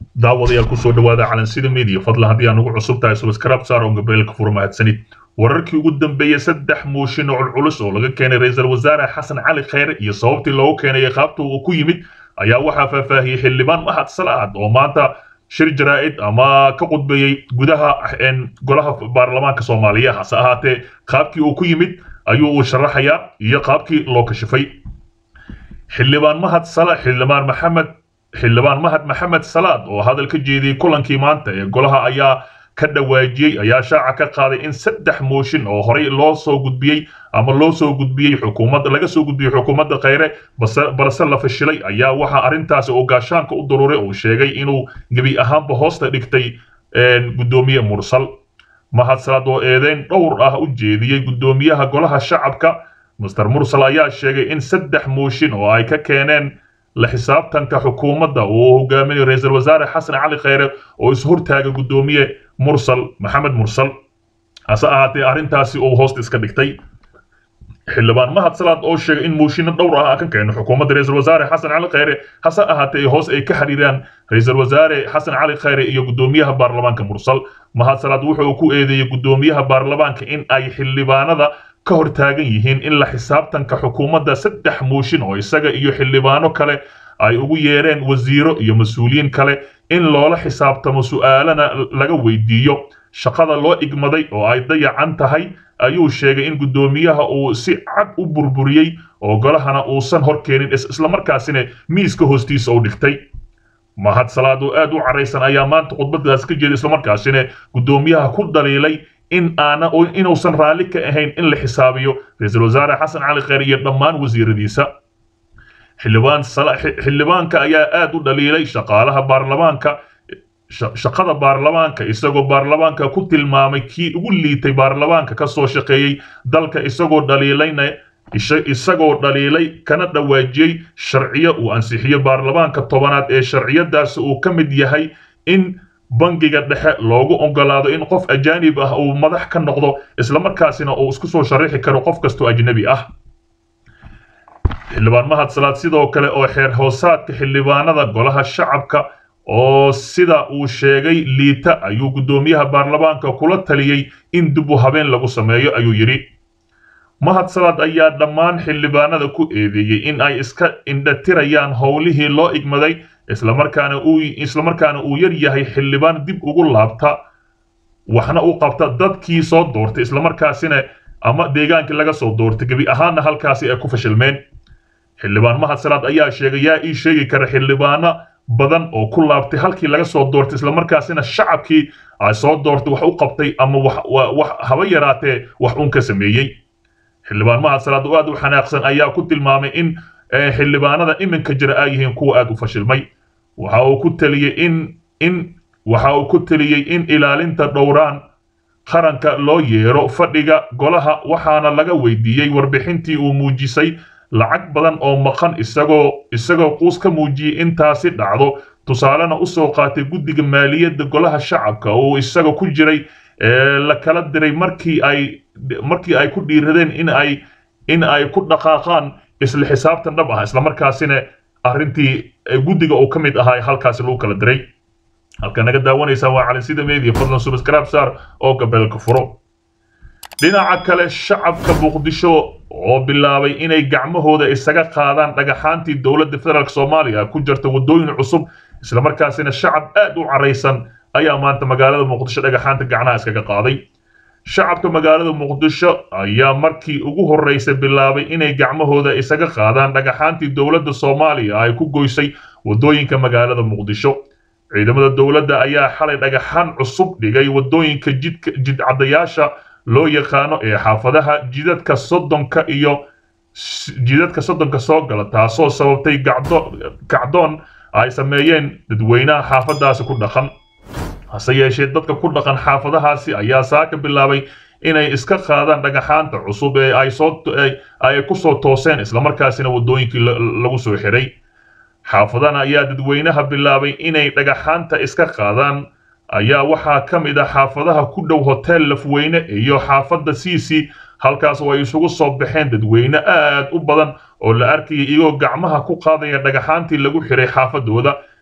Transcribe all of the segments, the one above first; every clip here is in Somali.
daawadayaal kusoo dhawaada calansida media fadlan haddii aan ugu cusub tahay subscribe saar oo gabeelka furo mahadsanid wararkii ugu dambeeyey saddex mooshin oo culculus oo laga keenay ra-iisul wasaare xasan cali kheyre iyo sababtii loogu keenay qaabta uu ku yimid ayaa waxaa faahfaahiyey xildhibaan mahad salaad oo maanta shir jaraa'id ama ka qudbeeyey gudaha golaha baarlamaanka soomaaliya hase ahaatee qaabkii uu ku yimid ayuu uu sharaxayaa iyo qaabkii loo kashifay xildhibaan mahad sala xildhibaan maxamed xildhibaan mahad maxamed salaad oo hadal ka jeediyey kulankii maanta ee golaha ayaa ka dhawaajiyey ayaa shaaca ka qaaday in saddex mooshin oo horey loo soo gudbiyey ama loo soo gudbiyey xukuumadda laga soo gudbiyey xukuumadda kheyre balse la fashilay ayaa waxaa arrintaasi oo gaashaanka u daruuray uu sheegay inuu gebi ahaanba hoosta dhigtay guddoomiye mursal mahad salaad oo eedeyn dhowr ah u jeediyey guddoomiyaha golaha shacabka master mursal ayaa sheegay in saddex mooshin oo ay ka keeneen la xisaabtanka xukuumadda uu hogaaminayo ra-iisul wasaare xasan cali kheyre oo ishortaaga guddoomiye mursal maxamed mursal hase ahaatee arrintaasi uu hoosta iska dhigtay xildhibaan mahad salaad oo sheegay in mooshinno dhowr ah ka keeno xukuumadda ra-iisul wasaare xasan cali kheyre hase ahaatee hoos ay ka xiriiraan ra-iisul wasaare xasan cali kheyre iyo guddoomiyaha baarlamaanka mursal mahad salaad wuxuu ku eedeeyey guddoomiyaha baarlamaanka in ay xildhibaanada ka hor taagan yihiin in la xisaabtanka xukuumadda saddex mooshin oo isaga iyo xildhibaano kale ay ugu yeereen wasiiro iyo mas-uuliyiin kale in loola xisaabtamo su'aalana laga weydiiyo shaqada loo igmaday oo ay dayacan tahay ayuu sheegay in guddoomiyaha uu si cad u burburiyey oo golahana uusan hor keenin islamarkaasina miiska hoostiisa u dhigtay mahad salaad oo aad u caraysan ayaa maanta khudbadaas ka jeeday islamarkaasina guddoomiyaha ku dhaliilay in aana inuusan raalli ka ahayn in la xisaabiyo ra-iisul wasaare xasan cali kheyr iyo dhammaan wasiiradiisa xildhibaan xildhibaanka ayaa aad u dhaliilay shaqaalaha baarlamaanka shaqada baarlamaanka isagoo baarlamaanka ku tilmaamay kii ugu liitay baarlamaanka ka soo shaqeeyey dalka isagoo dhaliilayna isagoo dhaliilay kana dhawaajiyey sharciyo uu ansixiyo baarlamaanka tobanaad ee sharciyadaasi uu ka mid yahay in bangiga dhexe loogu ogolaado in qof ajaanib ah uu madax ka noqdo islamarkaasina uu isku soo sharaxi karo qof kastoo ajnabi ah xildhibaan mahad salaad sidoo kale oo xeer hoosaadka xildhibaanada golaha shacabka oo sida uu sheegay liita ayuu guddoomiyaha baarlamaanka kula taliyey in dib u habeen lagu sameeyo ayuu yidhi mahad salaad ayaa dhammaan xildhibaanada ku eedeeyey in ay iska indhatirayaan howlihii loo igmaday islamarkaana uu islamarkaana uu yar yahay xildhibaan dib ugu laabta waxna u qabta dadkii soo doortay islamarkaasina ama deegaankii laga soo doortay gebi ahaanna halkaasi ay ku fashilmeen xildhibaan mahad salaad ayaa sheegay yaa ii sheegi kara xildhibaano badan oo ku laabtay halkii laga soo doortay islamarkaasina shacabkii ay soo doortay wax u qabtay ama wax haba yaraatee wax uun ka sameeyey xildhibaan mahad salaad oo aad u xanaaqsan ayaa ku tilmaamay in xildhibaanada iminka jira ay yihiin kuwa aad u fashilmay waxa uu ku taliyey in in waxa uu ku taliyey in ilaalinta dhowraan qaranka loo yeero fadhiga golaha waxaana laga weydiiyey warbixintii uu muujisay lacag badan oo maqan isagoo isagoo quus ka muujiyey intaasi dhacdo tusaalena usoo qaatay guddiga maaliyadda golaha shacabka oo isaga ku jiray la kala diray markii ay markii ay ku dhiiradeen in ay in ay ku dhaqaaqaan isla xisaabtan dhab ah islamarkaasina arrintii guddiga uu ka mid ahaa halkaasi lagu kala diray halka naga daawanaysaa waa calinsida media fadlan subscribe saar oo gabeelka furo dhinaca kale shacabka muqdisho oo bilaabay inay gacmahooda isaga qaadaan dhagaxaantii dowladda federaalk soomaaliya ku jirta waddooyin cusub islamarkaasina shacab aad u caraysan ayaa maanta magaalada muqdisho dhagaxaanta gacnaha iskaga qaaday shacabka magaalada muqdisho ayaa markii ugu horreysay bilaabay inay gacmahooda isaga qaadaan dhagaxaantii dowladda soomaaliya ay ku goysay waddooyinka magaalada muqdisho ciidamada dowladda ayaa xalay dhagaxaan cusub dhigay waddooyinka jidka jidcadayaasha loo yaqaano ee xaafadaha jidadka soddonka iyo jidadka soddonka soo gala taasoo sababtay gacdoon ay sameeyeen dadweynaha xaafadaasi ku dhaqan hase yeeshee dadka ku dhaqan xaafadahaasi ayaa saaka bilaabay inay iska qaadaan dhagaxaanta cusub ee ay soo ay ku soo tooseen islamarkaasina waddooyinkii lagu soo xiray xaafadan ayaa dadweynaha bilaabay inay dhagaxaanta iska qaadaan ayaa waxaa ka mid ah xaafadaha ku dhow hotel lafweyne iyo xaafadda cic halkaas oo ay isugu soo baxeen dadweyne aad u badan oo la arkayay iyagoo gacmaha ku qaadaya dhagaxaantii lagu xiray xaafadooda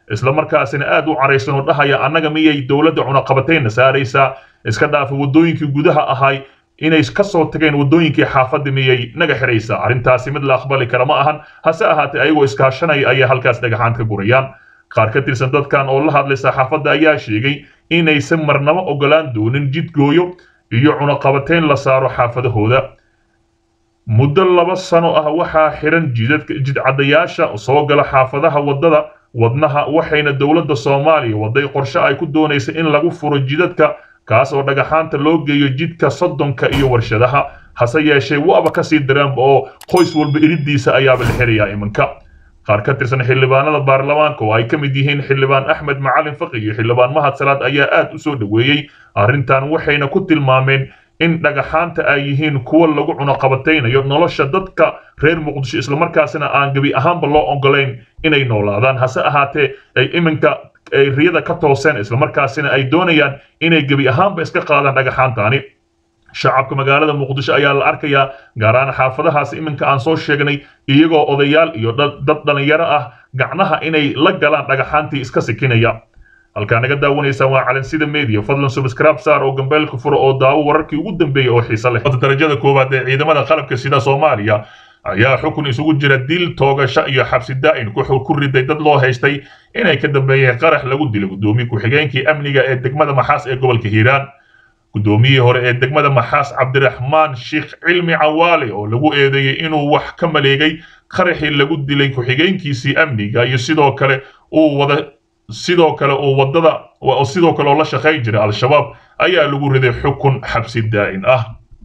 islamarkaasina aad u caraysan oo dhahaya annaga miyay dowladda cunaqabatayna saaraysaa iska dhaafa waddooyinkii gudaha ahay inay ka soo tageen waddooyinkii xaafadda miyay naga xidhaysaa arrintaasi mid la aqbali kara ma ahan hase ahaatee ayagoo iskaashanaya ayay halkaas dhagaxaan ka gurayaan qaar ka tirsan dadkan oo la hadlay saxaafadda ayaa sheegay inaysan marnabo ogolaan doonin jidgooyo iyo cunaqabateyn la saaro xaafadahooda muddo laba sano ah waxaa xiran jidcadayaasha soo gala xaafadaha waddada wadnaha waxayna dowladda soomaaliya waday qorshe ay ku doonaysa in lagu furo jidadka kaas oo dhagaxaanta loo geeyo jidka soddonka iyo warshadaha hase yeeshee waaba kasii daraanba oo qoys walba iriddiisa ayaaba la xirayaa iminka qaar ka tirsan xildhibaanada baarlamaanka oo ay ka mid yihiin xildhibaan axmed macalin faqi iyo xildhibaan mahad salaad ayaa aad u soo dhoweeyey arrintan waxayna ku tilmaameen in dhagaxaanta ay yihiin kuwa lagu cunaqabataynayo nolosha dadka reer muqdisho islamarkaasina aan gebi ahaanba loo ogolayn inay noolaadaan hase ahaatee ay iminka ay riyada ka tooseen islamarkaasina ay doonayaan inay gebi ahaanba iska qaadaan dhagaxaantani shacabka magaalada muqdisho ayaa la arkayaa gaar ahaan xaafadahaas iminka aan soo sheegnay iyagoo odayaal iyo dad dhalinyaro ah gacnaha inay la galaan dhagaxaantii iska sikinaya halkaa naga daawanaysaan waa calansida media fadlan subscribe saar oo gambeelka furo oo daawo wararkii ugu dambeeyay oo xiise leh darajada koowaad ee ciidamada qalabka sida soomaaliya ayaa xukun isugu jira dil toogasho iyo xabsi daa'in ku riday dad loo haystay inay ka dambeeyeen qarax lagu dilay guddoomiye ku-xigeenkii amniga ee degmada maxaas ee gobolka hiiraan guddoomiyihii hore ee degmada maxaas cabdiraxmaan sheekh cilmi cawaale oo lagu eedeeyey inuu wax ka maleegay qaraxii lagu dilay ku-xigeenkiisii amniga iyo sidoo kale uu wada sidoo kale uu wadada sidoo kale oo la shaqayn jiray al-shabaab ayaa lagu riday xukun xabsi daa'in ah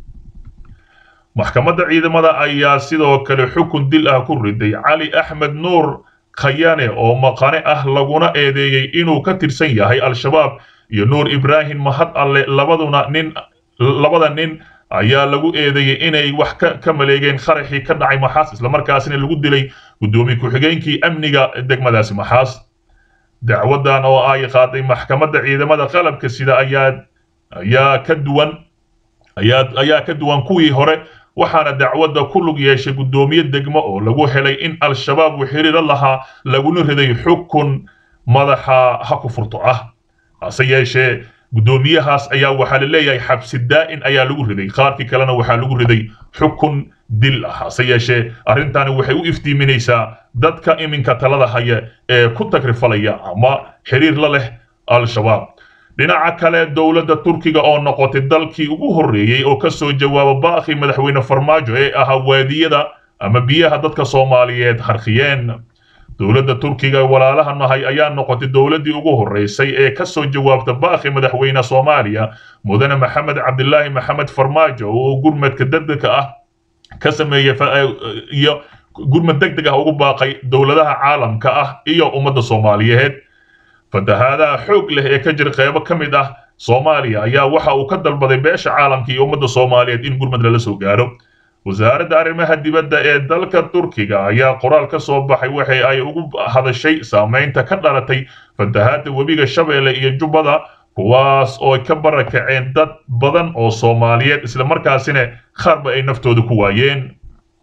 maxkamadda ciidamada ayaa sidoo kale xukun dil ah ku riday cali axmed nuur khayane oo maqane ah laguna eedeeyey inuu ka tirsan yahay al-shabaab iyo nuur ibraahim mahad alle labaduna nin labada nin ayaa lagu eedeeyey inay wax ka maleegeen qaraxii ka dhacay maxaas islamarkaasina lagu dilay guddoomiye ku-xigeenkii amniga degmadaasi maxaas dacwadan oo ay qaaday maxkamadda ciidamada qalabka sida ayaa ayaa ka duwan ayaa ayaa ka duwan kuwii hore waxaana dacwadda ku lug yeeshay guddoomiye degmo oo lagu helay in al-shabaab uu xiriiro lahaa laguna riday xukun madaxa ha ku furto ah hase yeeshee guddoomiyahaas ayaa waxaa la leeyahay xabsi daa'in ayaa lagu riday qaarkii kalena waxaa lagu riday xukun dil ah hase yeeshee arrintani waxay u iftiiminaysaa dadka iminka talada haya ee ku tagrifalaya ama xiriir la leh al-shabaab dhinaca kale dowladda turkiga oo noqotay dalkii ugu horreeyey oo ka soo jawaaba baaqii madaxweyne farmaajo ee ahaa waadiyada ama biyaha dadka soomaaliyeed harkhiyeen dowladda turkiga walaalaha nahay ayaa noqotay dowladdii ugu horreysay ee ka soo jawaabta baaqi madaxweyne soomaaliya mudane maxamed cabdilaahi maxamed farmaajo oo gurmadka degdega ah ka sameeyey iyo gurmad degdeg ah ugu baaqay dowladaha caalamka ah iyo ummadda soomaaliyeed fatahaadaha xoog leh ee ka jira qeybo ka mid ah soomaaliya ayaa waxa uu ka dalbaday beesha caalamka iyo ummadda soomaaliyeed in gurmad lala soo gaaro wasaaradda arrimaha dibadda ee dalka turkiga ayaa qoraal ka soo baxay waxa ay ugu hadashay saamaynta ka dhalatay fatahaadda webiga shabeelle iyo jubbada kuwaas oo ka barakaceen dad badan oo soomaaliyeed islamarkaasina qaarba ay naftooda ku waayeen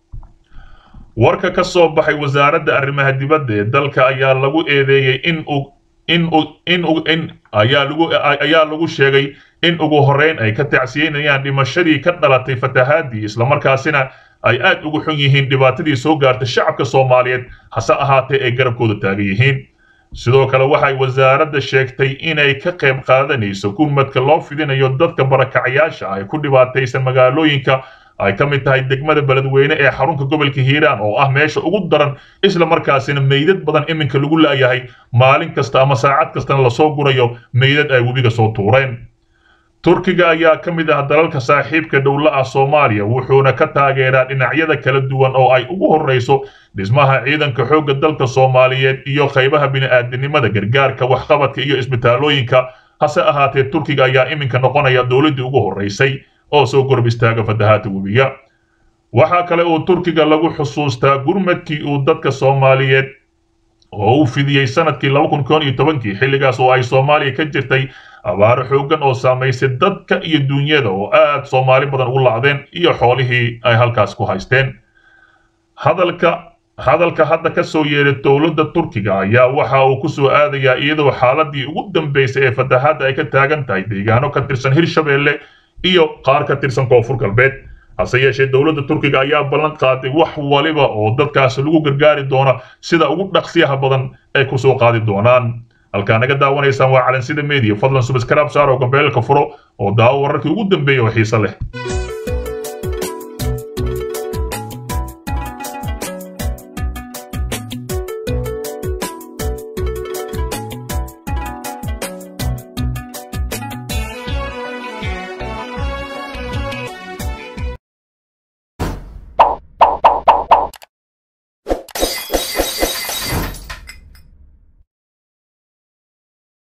warka ka soo baxay wasaaradda arrimaha dibadda ee dalka ayaa lagu eedeeyey in uu in in in ayaa lagu ayaa lagu sheegay in ugu horreyn ay ka tacsiyeynayaan dhimashadii ka dhalatay fatahaadii islamarkaasina ay aad ugu xun yihiin dhibaatadii soo gaartay shacabka soomaaliyeed hase ahaatee ay garabkooda taagan yihiin sidoo kale waxay wasaaradda sheegtay inay ka qayb qaadanayso gurmadka loo fidinayo dadka barakacayaasha ay ku dhibaataysan magaalooyinka ay ka mid tahay degmada beledweyne ee xarunka gobolka hiiraan oo ah meesha ugu daran isla markaasina meydad badan iminka lagu laayahay maalin kasta ama saacad kastana lasoo gurayo meydad ay webiga soo tuureen turkiga ayaa ka mid ah dalalka saaxiibka dhowla ah soomaaliya wuxuuna ka taageeraa dhinacyada kala duwan oo ay ugu horreyso dhismaha ciidanka xoogga dalka soomaaliyeed iyo qaybaha bini'aadanimada gargaarka waxqabadka iyo isbitaalooyinka hase ahaatee turkiga ayaa iminka noqonaya dowladdii ugu horreysay oo soo gorb istaaga fatahaadda webiga waxaa kale oo turkiga lagu xusuustaa gurmadkii uu dadka soomaaliyeed oo u fidiyey sanadkii laba kun koon iyo tobankii xilligaas oo ay soomaaliya ka jirtay abaaro xooggan oo saamaysay dadka iyo duunyada oo aad soomaali badan ugu lacdeen iyo xoolihii ay halkaas ku haysteen hadalka hadalka hadda ka soo yeeray dowladda turkiga ayaa waxa uu ku soo aadayaa iyadoo xaaladii ugu dambaysay ee fatahaadda ay ka taagan tahay deegaano ka tirsan hirshabeelle iyo qaar ka tirsan koonfur galbeed hase yeeshee dowladda turkiga ayaa ballan qaaday wax waliba oo dadkaasi lagu gargaari doona sida ugu dhaqsiyaha badan ay ku soo qaadi doonaan halkaa naga daawanaysaan waa calansida media fadlan subscribe saar oo gambeelka furo oo daawo wararkii ugu dambeeya oo xiise leh